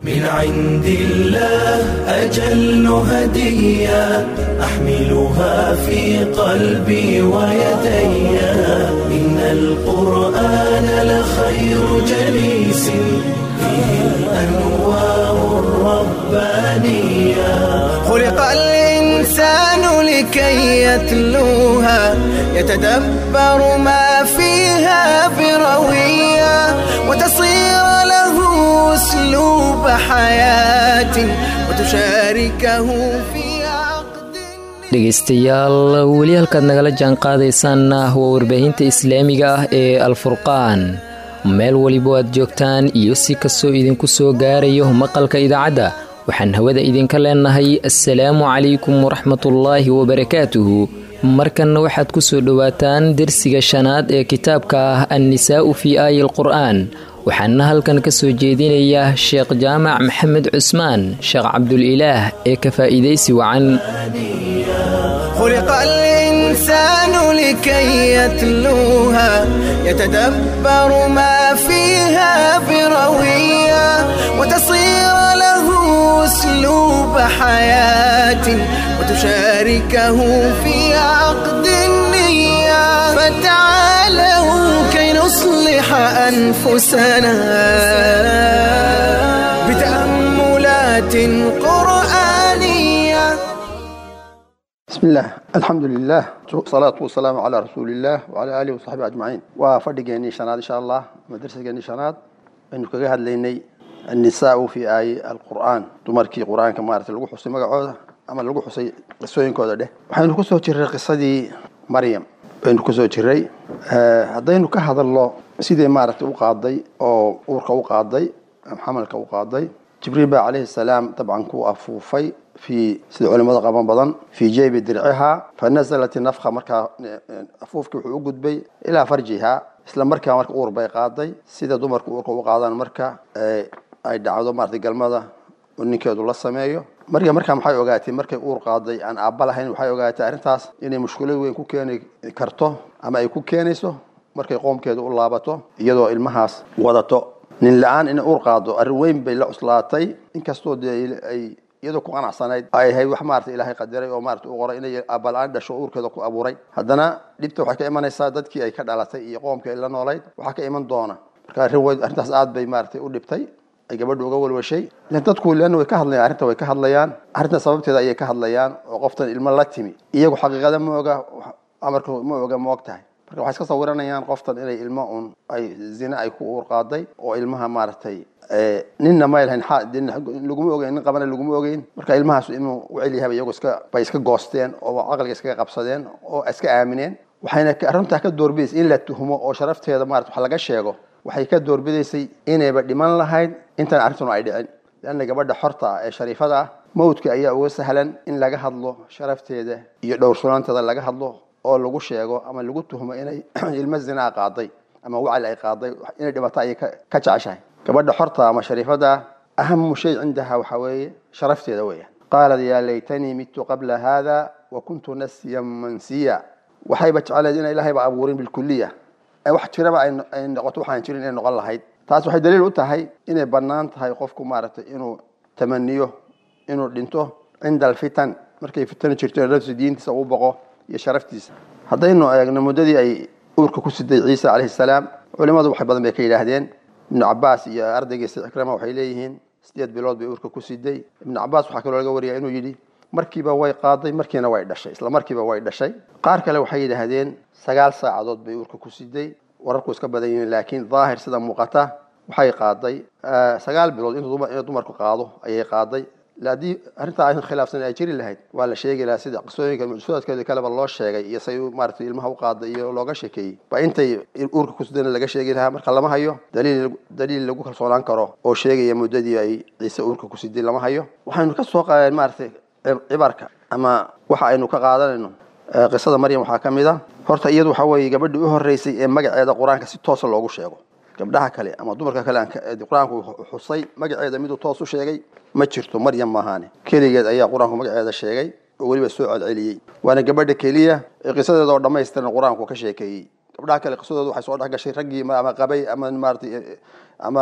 من عند الله أجل هدية أحملها في قلبي ويدي إن القرآن لخير جليس فيه الأنوار الربانية خلق الإنسان لكي يتلوها يتدبر ما فيها بروية وتصير له أسلوب حياة وتشاركه في عقد dhegaystayaal weli halkaad nagala jaan qaadaysaanna waa warbaahinta islaamiga ah ee alfurqaan meel waliba aad joogtaan iyo si kastoo idinku soo gaarayo maqalka idaacadda waxaan hawada idinka leenahay assalaamu calaykum waraxmatullaahi wabarakaatuhu markanna waxaad ku soo dhowaataan dersiga shanaad ee kitaabka ah annisaa'u fii aayi alqur'aan waxaana halkan ka soo jeedinaya sheekh jaamac maxamed cusmaan sheekh cabdulilaah ee ka faa'iidaysi wacan خلق الإنسان لكي يتلوها يتدبر ما فيها بروية وتصير له أسلوب حياة وتشاركه في عقد النية فتعالوا كي نصلح أنفسنا بتأملات قرآنية بسم الله الحمد لله والصلاة والسلام على رسول الله وعلى آله وصحبه أجمعين وفرقيني شناد إن شاء الله مدرسة شناد أنه كجهد ليني النساء في آي القرآن تمركي قرآن كما أردت لقو حسي مقعودة أما لقو حسي قصوين كودة ده وحين كسو جري قصة مريم aynu kusoo jiray haddaynu ka hadalno sidii maaragtay u qaaday oo uurka u qaaday xamalka u qaaday jibriil baa calayhi salaam dabcan ku afuufay fii sida culimada qaban badan fii jeybi dircihaa fa nasalat nafka markaa afuufkii wuxuu u gudbay ilaa farjiha isla markaa marka uur bay qaaday sida dumarka uurka u qaadaan marka ay dhacdo maaragtay galmada oo ninkeedu la sameeyo marka markaa maxay ogaatay markay uur qaaday aan aabba lahayn waxay ogaatay arrintaas inay mushkilad weyn ku keeni karto ama ay ku keenayso markay qoomkeedu u laabato iyadoo ilmahaas wadato nin la-aan inay uur qaado arrin weyn bay la cuslaatay inkastoo dee ay iyadoo ku qanacsanayd ay ahayd wax maarata ilaahay qadiray oo maarata u qoray inay aabala-aan dhasho uurkeeda ku abuuray haddana dhibta waxay ka imanaysaa dadkii ay ka dhalatay iyo qoomkii ay la noolayd waxaa ka iman doona marka arrin weyn arrintaas aad bay maaragtay u dhibtay ay gabadhu uga walwashay dadku leanna way ka hadlayaan arrinta way ka hadlayaan arrinta sababteeda ayay ka hadlayaan oo qoftan ilmo la timi iyagu xaqiiqada ma oga amarka ma oga ma og tahay marka waxay iska sawiranayaan qoftan inay ilmo un ay zina ay ku uur qaaday oo ilmaha maaragtay ninna ma lahayn laguma ogeyn nin qabana laguma ogeyn marka ilmahaas inuu u celyahay iyagu iska bay iska goosteen oo caqliga iskaga qabsadeen oo iska aamineen waxayna arrintaa ka doorbidaysa in la tuhmo oo sharafteeda maarata wax laga sheego waxay ka doorbidaysay inayba dhiman lahayd intan arrintuna ay dhicin leanna gabadha xorta ah ee shariifada ah mawdka ayaa uga sahlan in laga hadlo sharafteeda iyo dhowrsanaanteeda laga hadlo oo lagu sheego ama lagu tuhmo inay ilmo zinaa qaaday ama wacli ay qaaday inay dhimato ayay ka jeceshahay gabadha xorta ama shariifada ahamu shay cindaha waxaa weeye sharafteeda weeyaan qaalat yaa laytanii mitu qabla hada wa kuntu nasiyan mansiya waxayba jecleed ina ilaahayba abuurin bilkuliya wax jiraba ay noqoto waxaan jirin inay noqon lahayd taas waxay daliil u tahay inay bannaan tahay qofku maaragtay inuu tamaniyo inuu dhinto cinda alfitan markay fitano jirto nafsi diintiisa uu boqo iyo sharaftiisa haddaynu eegno muddadii ay uurka ku siday ciisa calayhi salaam culimadu wax badan bay ka yidhaahdeen ibnu cabaas iyo ardaygiisa cikrama waxay leeyihiin sideed bilood bay uurka ku siday ibnu cabaas waxaa kaloo laga wariyaa inuu yidhi markiiba way qaaday markiina way dhashay isla markiiba way dhashay qaar kale waxay yidhaahdeen sagaal saacadood bay uurka ku siday wararku iska badan yihiin laakiin daahir sida muuqata waxay qaaday sagaal bilood inuu dumarku qaado ayay qaaday haddii arrintaa aysan khilaafsan ay jiri lahayd waa la sheegi lahaa sida qisooyinka mucjisaadkeeda kaleba loo sheegay iyo say maaragtay ilmaha u qaaday iyo looga sheekeeyey ba intay uurka kusidana laga sheegi lahaa marka lama hayo daliil daliil lagu kalsoonaan karo oo sheegaya muddadii ay ciise uurka ku siday lama hayo waxaynu ka soo qaadeen maaragtay cibarka ama waxa aynu ka qaadanayno qisada maryam waxaa ka mid a horta iyadu waxaa weeye gabadhii u horreysay ee magaceeda qur-aanka si toosa loogu sheego gabdhaha kale ama dumarka kale qur-aanku xusay magaceeda miduu toos u sheegay ma jirto maryam maahaane keligeed ayaa qur-aanku magaceeda sheegay oo weliba soo celceliyey waana gabadha keliya ee qisadeeda oo dhammaystiran qur-aanku ka sheekeeyey gabdhaha kale qisadooda waxay soo dhex gashay raggii ama qabay ama maaratay ama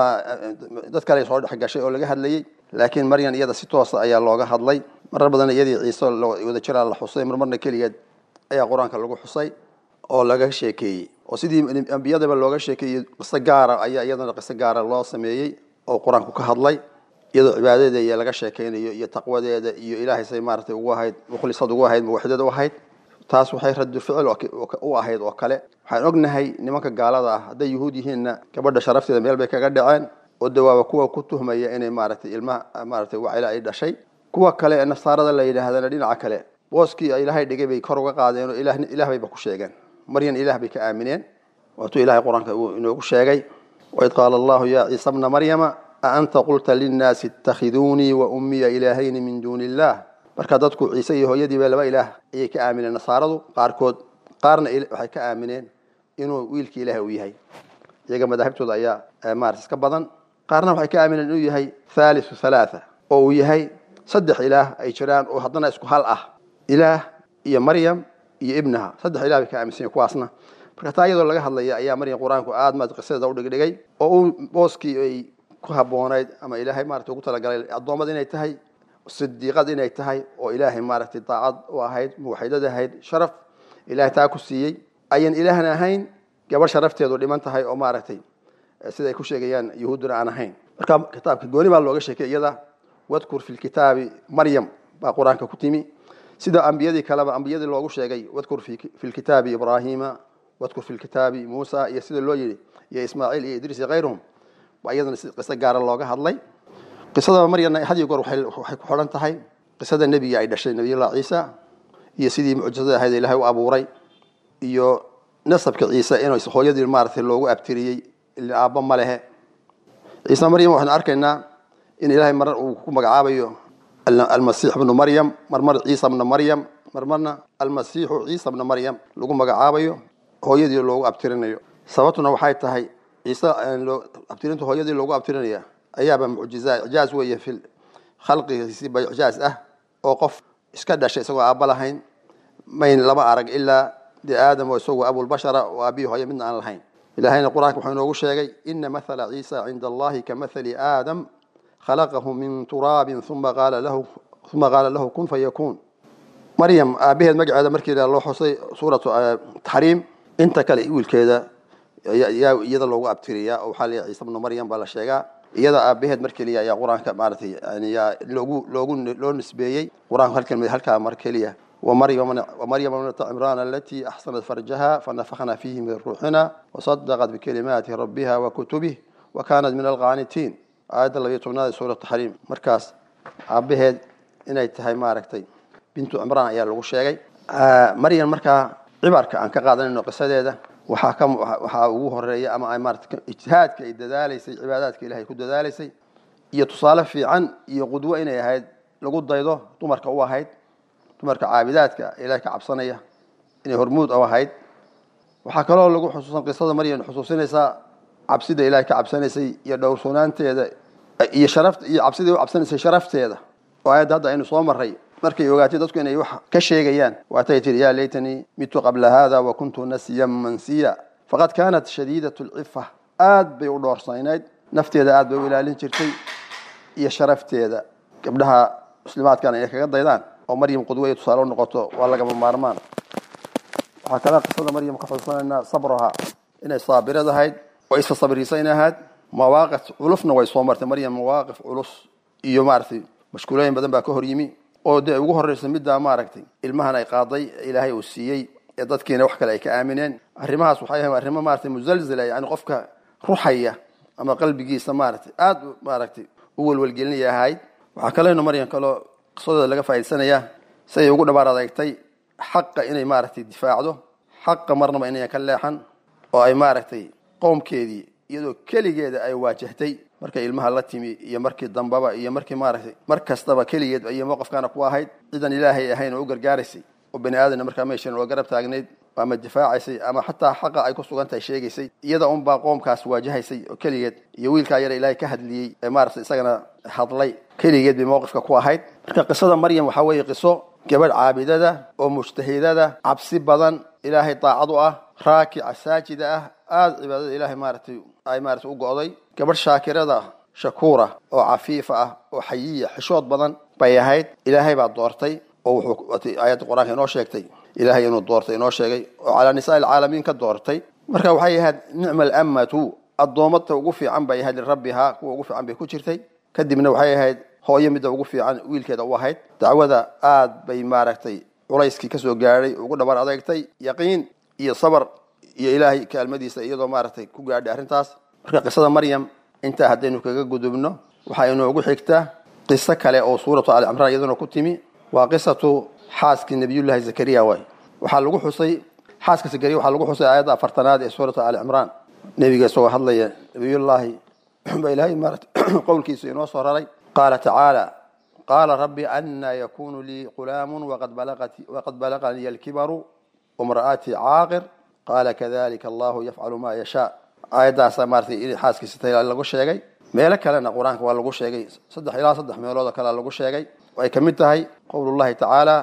dad kale soo dhex gashay oo laga hadlayey laakiin maryan iyada si toosa ayaa looga hadlay marar badan iyadii ciise wada jiraa la xusay marmarna keligeed ayaa qur-aanka lagu xusay oo laga sheekeeyey oo sidii ambiyadaba looga sheekeeyey qiso gaara ayaa iyadana qiso gaara loo sameeyey oo qur-aanku ka hadlay iyadoo cibaadadeeda iyo laga sheekeynayo iyo taqwadeeda iyo ilaahay say maaratay ugu ahayd mukhlisad ugu ahayd muwaxidad u ahayd taas waxay radu ficil u ahayd oo kale waxaan ognahay nimanka gaalada ah hadday yuhuud yihiinna gabadha sharafteeda meel bay kaga dhaceen oo dawaaba kuwa ku tuhmaya inay maaratay ilmaha maaratay wacila ay dhashay kuwa kale ee nasaarada la yidhaahdana dhinaca kale booskii ilaahay dhigay bay kor uga qaadeen oo ilaah bayba ku sheegeen maryan ilaah bay ka aamineen waatuu ilahay qur-aanka uu inoogu sheegay waid qaala allahu ya ciisa bna maryama a anta qulta linnaasi itakhiduunii wa ummiya ilaahayni min duuni illah marka dadku ciise iyo hooyadiiba laba ilaah ayay ka aamineen nasaaradu qaarkood qaarna waxay ka aamineen inuu wiilkii ilaah uu yahay iyaga madaahibtooda ayaa maarata iska badan qaarna waxay ka aamineen inuu yahay thalithu halaatha oo uu yahay saddex ilaah ay jiraan oo haddana isku hal ah ilaah iyo maryam iyo ibnaha saddex ilah bay ka aaminsan kuwaasna marka taa iyadoo laga hadlaya ayaa maryam qur-aanku aad maad qisadeeda u dhigdhigay oo uu booskii ay ku haboonayd ama ilaahay maarata ugu talagalay addoommad inay tahay sidiiqad inay tahay oo ilaahay maaragtay daacad u ahayd muwaxidad ahayd sharaf ilahay taa ku siiyey ayan ilaahna ahayn gabadh sharafteedu dhiman tahay oo maaragtay sida ay ku sheegayaan yuhuudduna aan ahayn marka kitaabka gooni baa looga sheekay iyada wadkur fi lkitaabi maryam baa qur-aanka ku timi sida ambiyadii kaleba ambiyadii loogu sheegay wadkur fi lkitaabi ibrahima wadkur fi lkitaabi muusa iyo sida loo yidhi iyo ismaaciil iyo idriis iyo kayruhum baa iyadana si qiso gaara looga hadlay qisada maryamna hadiyo goor waxay ku xidhan tahay qisada nebiga ay dhashay nabiyullah ciisa iyo sidii mucjisada ahayd ilahay u abuuray iyo nasabka ciise in hooyadii maaratay loogu abtiriyey ila aabba ma lehe ciise maryam waxaanu arkaynaa in ilaahay marar uu ku magacaabayo almasiix bnu maryam marmar ciisa bna maryam marmarna almasiixu ciisa bna maryam lagu magacaabayo hooyadii loogu abtirinayo sababtuna waxay tahay ciise abtirinta hooyadii loogu abtirinaya ayaaba mucjiza ijaaz weeye fi khalqigiisiba ijaaz ah oo qof iska dhashay isagoo aabba lahayn mayn lama arag ilaa de aadam oo isagoo abulbashara oo aabihi hooye midna aan lahayn ilahayna qur-aanka wuxuu inoogu sheegay ina mathala ciisa cinda allahi ka mathali aadam khalaqahu min turaabin uma qaala lahu uma qaala lahu kun fayakuun maryam aabaheed magaceeda markii loo xusay suuratu taxriim inta kale wiilkeeda yaa iyada loogu abtiriyaa oo waxaa leeyahay ciise bnu maryam baa la sheegaa iyada aabaheed mar keliya ayaa qur-aanka maaratay yani yaa loogu loogu loo nisbeeyey qur-aanku hal kelmad halkaa mar keliya ومريم ابنة عمران التي أحصنت فرجها فنفخنا فيه من روحنا وصدقت بكلمات ربها وكتبه وكانت من القانتين آية الله يتبنى سورة التحريم مركز عبهد إنay tahay maaragtay bintu cimraan ayaa lagu sheegay maryan markaa cibarka aan ka qaadanayno qisadeeda waxaa ka waxaa ugu horeeya ama ay maarata ijtihaadka ay dadaalaysay cibaadaadka ilahay ku dadaalaysay iyo tusaale fiican iyo qudwo inay ahayd lagu daydo dumarka u ahayd dumarka caabidaadka ilahay ka cabsanaya inay hormuud u ahayd waxaa kaloo lagu xusuusan qisada maryam xusuusinaysaa cabsida ilahay ka cabsanaysay iyo dhowrsoonaanteeda iyo sharafta iyo cabsidii u cabsanaysay sharafteeda oo aayadda hadda aynu soo maray markay ogaatay dadku inay wax ka sheegayaan waatay tihi yaa laytanii mitu qabla hada wa kuntu nasiyan mansiya faqad kaanat shadiidat lcifa aad bay u dhoorsaynayd nafteeda aad bay u ilaalin jirtay iyo sharafteeda gabdhaha muslimaadkana inay kaga daydaan oo maryam qudwaya tusaale u noqoto waa lagama maarmaan waxaa kale qisada maryam ka xusuusanaynaa sabraha inay saabirad ahayd oo isa sabriisayn ahayd mawaaqif culusna way soo martay maryam mawaaqif culus iyo maaragtay mashkuulooyin badan baa ka hor yimi oo dee ugu horreysa middaa maaragtay ilmahan ay qaaday ilaahay uu siiyey ee dadkiina wax kale ay ka aamineen arrimahaas waxay ahayn arrimo maaragtay musalzila yani qofka ruxaya ama qalbigiisa maaragtay aada maaragtay u welwelgelinaya ahayd waxaa kaleynu maryam kaloo qisadooda laga faa'idaysanayaa siday ugu dhabaar adeegtay xaqa inay maaragtay difaacdo xaqa marnaba inayan ka leexan oo ay maaragtay qowmkeedii iyadoo keligeeda ay waajahtay markay ilmaha la timi iyo markii dambaba iyo markii maaragtay mar kastaba keligeed iyo mowqafkaana ku ahayd cidan ilaahay ahayn oo u gargaaraysay oo bani aadamna markaa meeshan oo garab taagnayd ama difaacaysay ama xataa xaqa ay ku sugan tahay sheegaysay iyada unbaa qoomkaas waajahaysay oo keligeed iyo wiilkaa yara ilaahay ka hadliyey ee maaragtay isagana hadlay keligeed bay mowqifka ku ahayd marka qisada maryam waxaa weeye qiso gabadh caabidada oo mujtahidada cabsi badan ilaahay daacad u ah raakica saajida ah aada cibaadada ilaahay maaratay ay maaratay u go'day gabadh shaakirada shakuura oo cafiifa ah oo xayiya xishood badan bay ahayd ilaahay baa doortay oo wuxuu aayadda qur-aanka inoo sheegtay ilaahay inuu doortay inoo sheegay oo calaa nisaa alcaalamiin ka doortay marka waxay ahayd nicma alammatu addoommata ugu fiican bay ahayd lirabbihaa kuwa ugu fiican bay ku jirtay kadibna waxay ahayd hooyo midda ugu fiican wiilkeeda u ahayd dacwada aad bay maaragtay culayskii kasoo gaadhay ugu dhabar adeegtay yaqiin iyo sabar iyo ilaahay kaalmadiisa iyadoo maaragtay ku gaadhay arrintaas marka qisada maryam intaa haddaynu kaga gudubno waxaa inoogu xigta qiso kale oo suuratu ali cimraan iyaduna ku timi waa qisatu xaaskii nabiyullaahi zakariya waay waxaa lagu xusay xaaska zakariya waxaa lagu xusay aayadda afartanaad ee suuratu ali cimraan nebiga isagoo hadlaya nabiyullaahi baa ilaahay maarata qowlkiisa inoo soo raray qaala tacaala qaala rabbi anaa yakunu lii qulaamun waqad balaganii alkibaru wamra'atii caaqir qaala kadalika allahu yafcalu maa yashaa aayaddaasaa maaratay in xaaskiisa tahay lagu sheegay meelo kalena qur-aanka waa lagu sheegay saddex ilaa saddex meelood oo kalea lagu sheegay ay ka mid tahay qowlullahi tacaala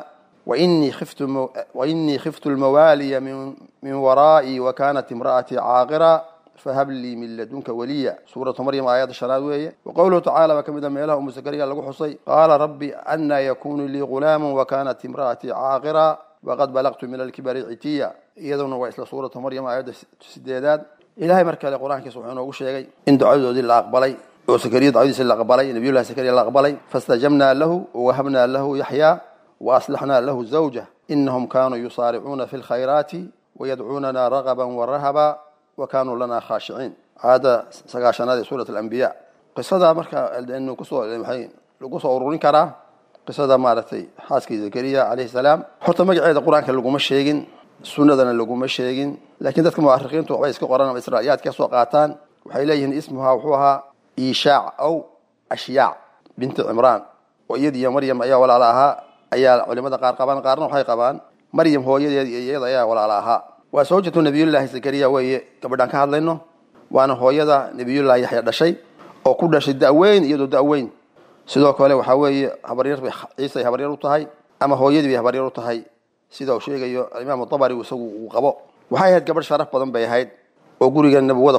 wainii khiftu lmawaaliya min waraa'ii wakanat imra'atii caaqira fahab lii min ladunka waliya suuratu maryam aayadda shanaad weeye wa qowluhu tacala baa ka mid a meelaha umu zakariya lagu xusay qaala rabbi anaa yakunu lii ghulaamu wakanat imra'atii caaqira waqad balagtu min alkibari citiya iyaduna waa isla suuratu maryam aayadda sideedaad ilahay mar kale qur-aankiisa wuxuu inoogu sheegay in ducadoodii la aqbalay oo sakariya dacwadiisa la aqbalay nabiyullahi sakariya la aqbalay fastajabnaa lahu wawahabnaa lahu yaxyaa waaslaxnaa lahu zawjah inahum kanuu yusaaricuuna fi lkhayraati wayadcuunana ragaba warahaba wa kanuu lana khaashiciin aayadda sagaashanaad ee suurat alambiya qisada marka anu kusoo waxay lagu soo ururin karaa qisada maaragtay xaaskii zakariya calayhi salaam horta magaceeda qur-aanka laguma sheegin sunnadana laguma sheegin laakiin dadka muarikiintu waxbay iska qoran ama israa'iyaad ka soo qaataan waxay leeyihiin ismuhaa wuxuu ahaa ishaac aw ashyaac binti cimraan oo iyadiiyo maryam ayaa walaala ahaa ayaa culimada qaar qabaan qaarna waxay qabaan maryam hooyadeed iyo iyada ayaa walaala ahaa waa sawjatu nabiyullaahi zakariya weeye gabadhaan ka hadlayno waana hooyada nabiyullaahi yaxya dhashay oo ku dhashay daweyn iyadoo daweyn sidoo kale waxaa weeye habaryar bay ciisay habaryar u tahay ama hooyadii bay habaryar u tahay sida uu sheegayo alimaam dabari isagu uu qabo waxay ahayd gabadh sharaf badan bay ahayd oo guriga nabawada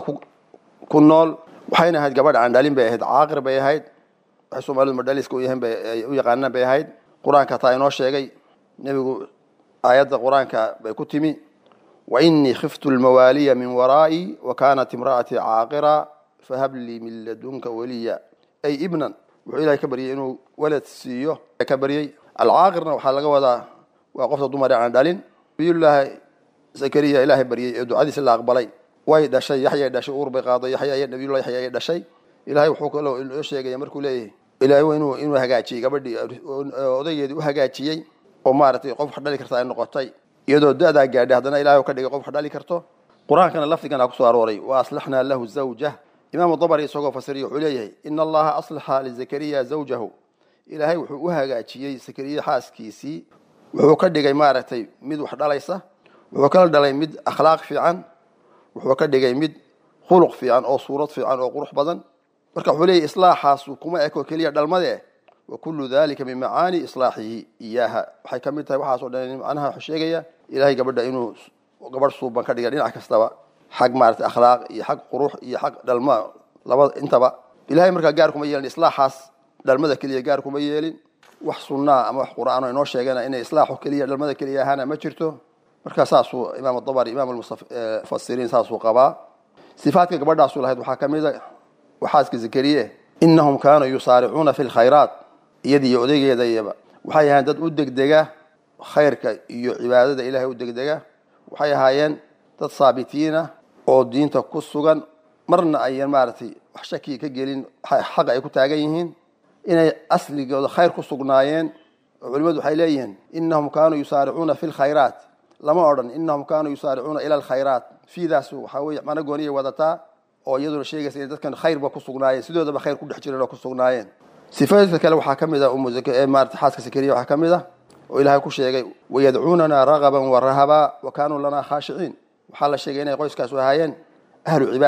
ku nool waxayna ahayd gabadh aandhalin bay ahayd caaqir bay ahayd waxay soomaalidu madhaliska u yaqaanaan bay ahayd qur-aanka taa inoo sheegay nebigu aayadda qur-aanka bay ku timi wainii khiftu lmawaaliya min waraa'ii wa kanat imra'atii caaqira fahab lii min ladunka waliya ay ibnan wuxuu ilahay ka baryay inuu walad siiyo ka baryey alcaaqirna waxaa laga wadaa waa qofta dumar aan dhalin nabiyullaahi zakariya ilaahay baryey ee ducadiisa la aqbalay way dhashay yaxyay dhashay uur bay qaaday yaxya nabiyullahi yaxya ay dhashay ilahay wuxuu kaloo inoo sheegaya markuu leeyahay ilaahay inuu inuu hagaajiyey gabadhii odaygeedii u hagaajiyey oo maaragtay qof wax dhali karta ay noqotay iyadoo da-daa gaadhay haddana ilahay ka dhigay qof wax dhali karto qur-aankana lafdigan kusoo arooray wa aslaxnaa lahu zawjah imaamu dabari isagoo fasiriya wuxuu leeyahay ina allaha aslaxa lizakariya zawjahu ilaahay wuxuu u hagaajiyey zakariya xaaskiisii wuxuu ka dhigay maaragtay mid wax dhalaysa wuxuu kala dhalay mid akhlaaq fiican wuxuu ka dhigay mid khuluq fiican oo suurad fiican oo qurux badan marka wuxuu leeyahy islaaxaasu kuma eko keliya dhalmade wa kullu dalika min macaani islaaxihi iyaaha waxay ka mid tahay waxaasoo dhan macnaha wuxuu sheegaya ilahay gabadha inuu gabadh suuban ka dhiga dhinac kastaba xag maaragtay akhlaaq iyo xag qurux iyo xag dhalma labada intaba ilahay markaa gaar kuma yeelin islaaxaas dhalmada keliya gaar kuma yeelin wax sunnaa ama wax qur-aan oo inoo sheegana inay islaaxu keliya dhalmada keliya ahaana ma jirto markaa saasuu imaam dabari imaam mufasiriin saasuu qabaa sifaadka gabadhaasu lahayd waxaa ka mid a waxaaska zakariye inahum kaanuu yusaaricuuna fi lkhayraat iyadiiyo odaygeeda iyaba waxay ahaayeen dad u degdega khayrka iyo cibaadada ilahay u degdega waxay ahaayeen dad saabitiina oo diinta ku sugan marna ayan maaragtay wax shaki ka gelin xaqa ay ku taagan yihiin inay asligooda khayr ku sugnaayeen oo culimadu waxay leeyihiin inahum kaanuu yusaaricuuna fi lkhayraat lama odhan inahum kaanuu yusaaricuuna ila alkhayraat fiidaas waxaa weye mana gooniyay wadataa oo iyaduna sheegaysa inay dadkan khayrba ku sugnaayeen sidoodaba khayr ku dhex jireen oo ku sugnaayeen sifaadka kale waxaa ka mid a maarata xaaska sakariya waxaa ka mid ah oo ilaahay ku sheegay wayadcuunana ragaban wa rahaba wa kaanuu lanaa khaashiciin waxaa la sheegay inay qoyskaasu ahaayeen ahlu cibaada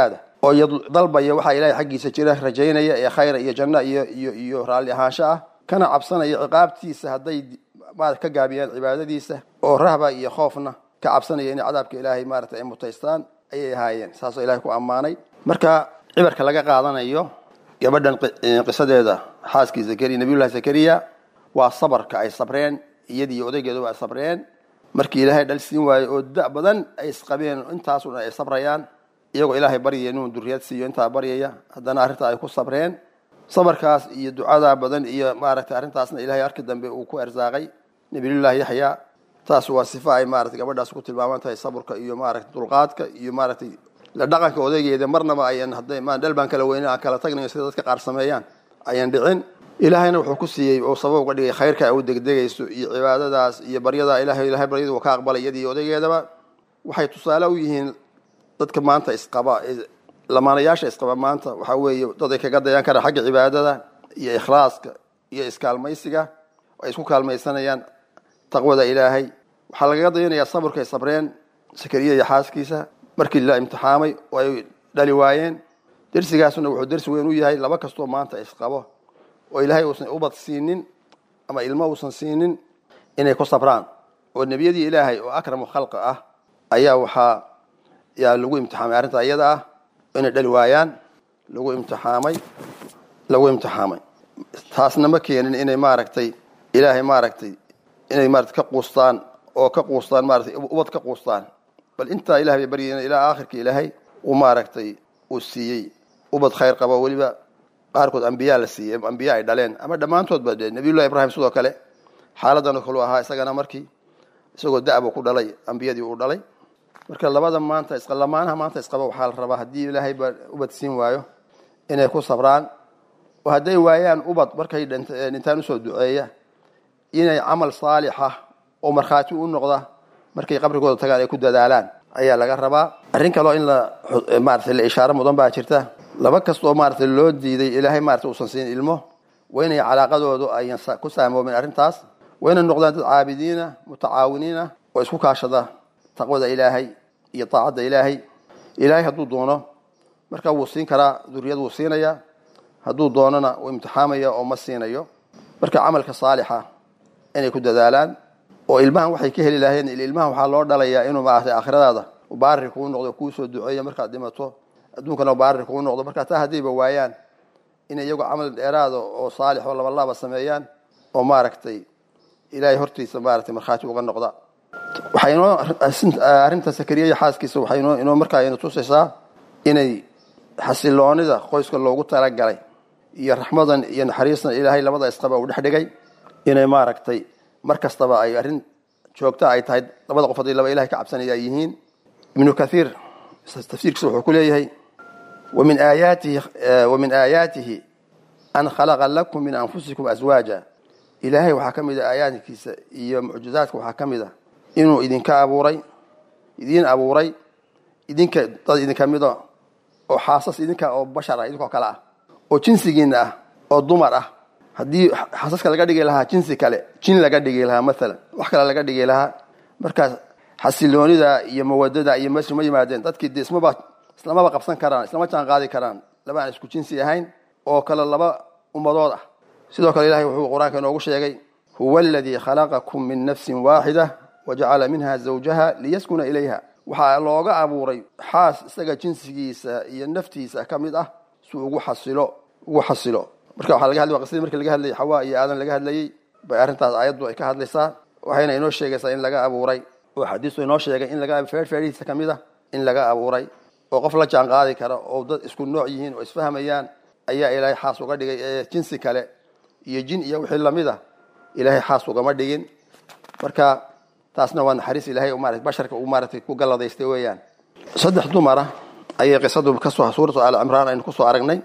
oo dalbaya waxaa ilaahay xaggiisa jira rajaynaya ee khayra iyo janno iyo iyo iyo raalli ahaansho ah kana cabsanaya ciqaabtiisa hadday maarata ka gaabiyaan cibaadadiisa oo rahba iyo khoofna ka cabsanaya inay cadaabka ilaahay maarata ay mutaystaan ayay ahaayeen saasoo ilahay ku ammaanay marka cibarka laga qaadanayo gabadhan qisadeeda xaaskii zakariya nabiyullahi zakariya waa sabarka ay sabreen iyadii iyo odaygeeduba ay sabreen markii ilaahay dhal siin waayo oo da badan ay isqabeen intaasuna ay sabrayaan iyagoo ilaahay baryaya inuu duriyad siiyo intaa baryaya haddana arrintaa ay ku sabreen sabarkaas iyo ducadaa badan iyo maaragtay arrintaasna ilahay arki dambe uu ku arsaaqay nabiyullahi yaxya taas waa sifo ay maaragtay gabadhaas ku tilmaaman tahay saburka iyo maaragtay dulqaadka iyo maaragtay la dhaqanka odaygeeda marnaba ayan hadday ma dhal baan kala weynin aan kala tagnayo sida dadka qaar sameeyaan ayan dhicin ilaahayna wuxuu ku siiyey oo sabab uga dhigay khayrka ay u degdegayso iyo cibaadadaas iyo baryadaa ilahay ilahay baryadu ka aqbalay iyadii odaygeedaba waxay tusaale u yihiin dadka maanta isqaba lamaanayaasha isqaba maanta waxaa weeye dad ay kaga dayaan kara xagga cibaadada iyo ikhlaaska iyo iskaalmaysiga ay isku kaalmaysanayaan taqwada ilaahay waxaa lagaga dayanayaa saburka ay sabreen sakariya iyo xaaskiisa markii la imtixaamay oo ay dhali waayeen dersigaasuna wuxuu dersi weyn u yahay laba kastoo maanta isqabo oo ilaahay uusan ubad siinin ama ilmo uusan siinin inay ku sabraan oo nebiyadii ilaahay oo akramu khalqa ah ayaa waxaa yaa lagu imtixaamay arrinta iyada ah inay dhali waayaan lagu imtixaamay lagu imtixaamay taasna ma keenin inay maaragtay ilaahay maaragtay inay maarata ka quustaan oo ka quustaan maaratay ubad ka quustaan bal intaa ilahay bay baryeen ilaa aakhirka ilaahay uu maaragtay uu siiyey ubad khayr qaba weliba qaarkood ambiyaa la siiyey ambiya ay dhaleen ama dhammaantoodba dee nabiyullahi ibraahim sidoo kale xaaladan oo kale u ahaa isagana markii isagoo da-bu ku dhalay ambiyadii uu dhalay marka labada maanta lamaanaha maanta isqaba waxaa la rabaa haddii ilaahay ba ubad siin waayo inay ku sabraan oo hadday waayaan ubad markay dhintaan usoo duceeya inay camal saalixa oo markhaati u noqda markay qabrigooda tagaan ay ku dadaalaan ayaa laga rabaa arrin kaloo in la maarata la ishaaro mudan baa jirta laba kastoo maarata loo diiday ilaahay maarata uusan siin ilmo waa inay calaaqadoodu ayan ku saamoomin arrintaas waa inay noqdaan dad caabidiina mutacaawiniina oo isku kaashada taqwada ilaahay iyo taacadda ilaahay ilaahay hadduu doono marka wuu siin karaa duriyad wuu siinayaa hadduu doonona wuu imtixaamaya oo ma siinayo marka camalka saalixa inay ku dadaalaan oo ilmahan waxay ka heli lahayn ilmahan waxaa loo dhalayaa inuu maaragtay aakhiradaada baari kuu noqdo kuu soo duceeya markaad dhimato adduunkana baari kuu noqdo marka taa haddayba waayaan inay iyagu camal dheeraada oo saalix oo labalaaba sameeyaan oo maaragtay ilaahay hortiisa maaragtay markhaati uga noqda waxaa inoo arrinta sakariya iyo xaaskiisa waxay inoo inoo markaa ina tusaysaa inay xasiloonida qoyska loogu talagalay iyo raxmadan iyo naxariistan ilaahay labada isqaba uu dhex dhigay inay maaragtay mar kastaba ay arrin joogta ay tahay labada qof haddii laba ilahay ka cabsanaya ay yihiin ibnu kathiir tafsiirkiisa wuxuu ku leeyahay wamin aayaatihi wamin aayaatihi an khalaqa lakum min anfusikum aswaaja ilaahay waxaa ka mid a aayaadkiisa iyo mucjizaadka waxaa ka mid a inuu idinka abuuray idiin abuuray idinka dad idinka mida oo xaasas idinka oo bashar ah idinkoo kale ah oo jinsigiina ah oo dumar ah haddii xasaska laga dhigi lahaa jinsi kale jin laga dhigi lahaa maalan wax kale laga dhigi lahaa markaas xasiloonida iyo mawadada iyo meesha ma yimaadeen dadkii de ismaba islamaba qabsan karaan islama jaan qaadi karaan laba aan isku jinsi ahayn oo kale laba ummadood ah sidoo kale ilahay wuxuu qur-aanka inoogu sheegay huwa aladii khalaqakum min nafsin waaxida wajacala minha zawjaha liyaskuna ilayha waxaa looga abuuray xaas isaga jinsigiisa iyo naftiisa ka mid ah si ugu xasilo ugu xasilo marka waxaa laga hadlay qisadii markii laga hadlayay xawaa iyo aadan laga hadlayey bay arrintaas aayaddu ay ka hadlaysaa waxayna inoo sheegaysaa in laga abuuray oo xadiistu inoo sheegay in laga feerfeerihiisa ka mid ah in laga abuuray oo qof la jaan qaadi kara oo dad isku nooc yihiin oo isfahmayaan ayaa ilaahay xaas uga dhigay ee jinsi kale iyo jin iyo wixii lamid a ilaahay xaas ugama dhigin marka taasna waa naxariis ilahay marat basharka uu maaratay ku galladaystay weeyaan saddex dumara ayay qisadu kasoo suuratu aal cimraan aynu kusoo aragnay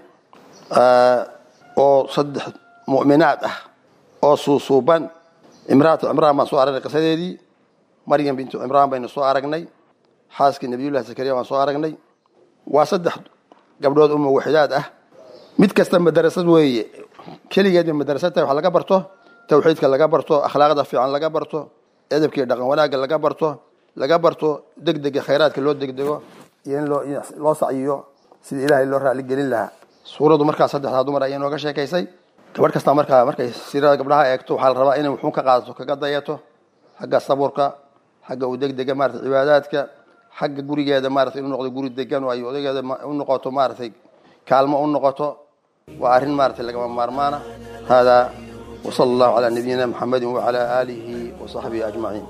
oo saddex mu'minaad ah oo suusuuban imraatu cimraan baan soo aragnay qisadeedii maryam bintu cimraan baynu soo aragnay xaaskii nabiyullahi zakariya baan soo aragnay waa saddex gabdhood uma waxidaad ah mid kasta madarasad weeye keligeedba madarasad tahay wax laga barto tawxiidka laga barto akhlaaqda fiican laga barto edabkii dhaqan wanaagga laga barto laga barto degdega khayraadka loo degdego iyo in loo loo sacyiyo sidii ilaahay loo raali gelin lahaa suuraddu markaa saddexdaa dumar ayay nooga sheekaysay gabadh kastaa markaa markay siirada gabdhaha eegto waxaa la rabaa inay wuxuun ka qaadato kaga dayato xagga saburka xagga u degdega maratay cibaadaadka xagga gurigeeda maratay inuu noqdo guri degan oo ay odageeda u noqoto maaragtay kaalmo u noqoto waa arrin maratay lagama maarmaana haadaa wasala allahu calaa nabiyina maxamedin wacalaa aalihi wasaxbihi ajmaciin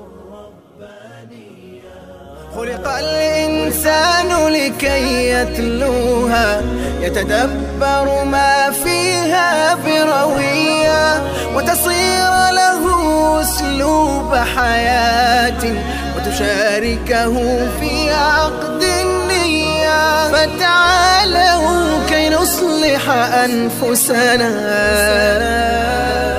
خلق الإنسان لكي يتلوها يتدبر ما فيها بروية وتصير له أسلوب حياة وتشاركه في عقد النية فتعالوا كي نصلح أنفسنا